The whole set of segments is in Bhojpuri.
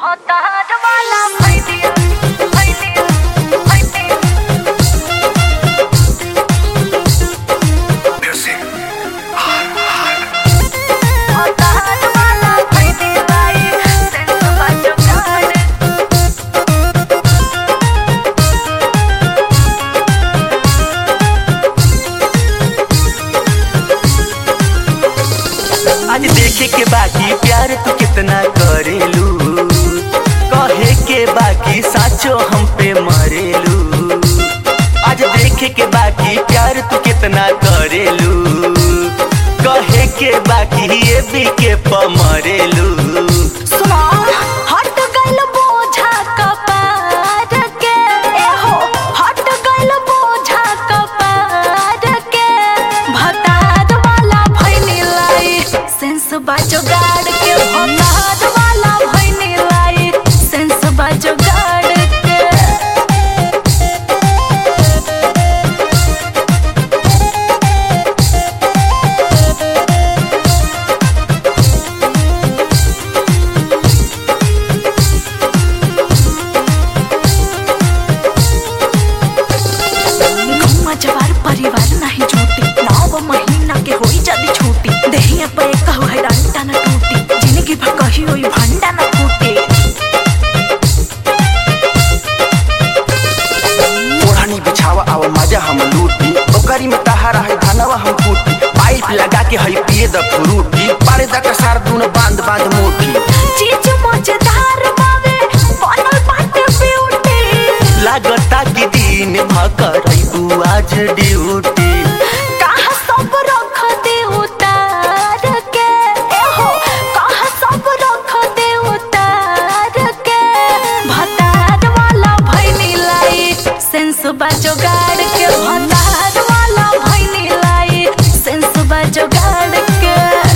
Otar wala bhaidiya bhaidiya bhaidiya Otar wala bhaidiya bhai sense bajo gaane आज देखे के बाकी प्यार तू कितना करेलू कहे के बाकी साचो हम पे मरेलू आज देखे के बाकी प्यार तू कितना करेलू कहे के बाकी ये भी के प मरेलू सुनो हट गइल बोझा कपार के ए हो हट गइल बोझा कपार के भतार वाला भइनी लाई सेंस बाजो गाड़ के भतार वाला भइनी लाई सेंस बाजो गाड़ के गौवा जवार परिवार नाही झूठी नौ महीना के होई जदी छूटी देहिया पे कहू है डंडा न टूटी जिंदगी भर कही होई भंडा न फूटे ओढ़नी बिछावा आवा मजा हम लूटी ओकरी में तहारा है धनवा हम कूटी पाइप लगा के हई पिए द फ्रूटी पारे द कसार दून बांध बांध मोटी चीज मजेदार बावे बनल बाटे ब्यूटी लागता कि दिन भकर आज ड्यूटी कहा सब रख दे उतार के ए हो कहा सब रख दे उतार के भतार वाला भइनी लाई सेंस बाजो गाड़ के भतार वाला भइनी लाई सेंस बाजो गाड़ के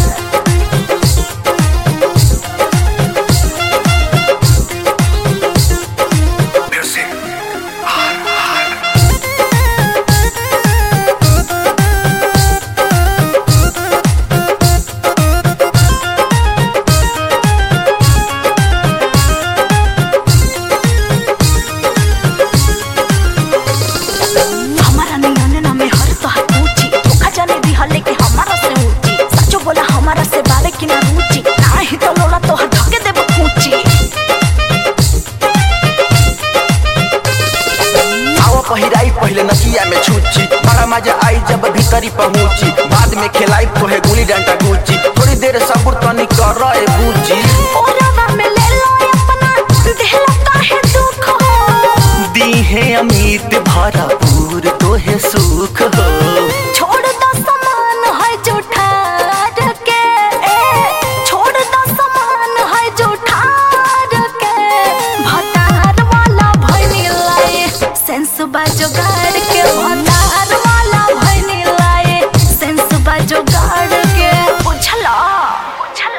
हमारा नियन ना में हर तो पूछी धोखा जाने दी हले कि हमारा से ऊंची सचो बोला हमारा से बारे की ना रुचि ना ही तो लोला तो हर धके देबो पूछी आवा पहिराई पहले नकिया में छूची बड़ा मजा आई जब भीतरी पहुंची बाद में खिलाई तोहे गुली डंडा गुची थोड़ी देर सब्र तनी कर रहे बूची ओरवा में ले लो अपना देहला काहे दुख हो दी है अमित भरपूर तोहे सुख हो छोड़ दो समान है जो ठार के ए छोड़ दो समान है जो ठार के भतार वाला भइनी लाए सेंस बाजो गाड़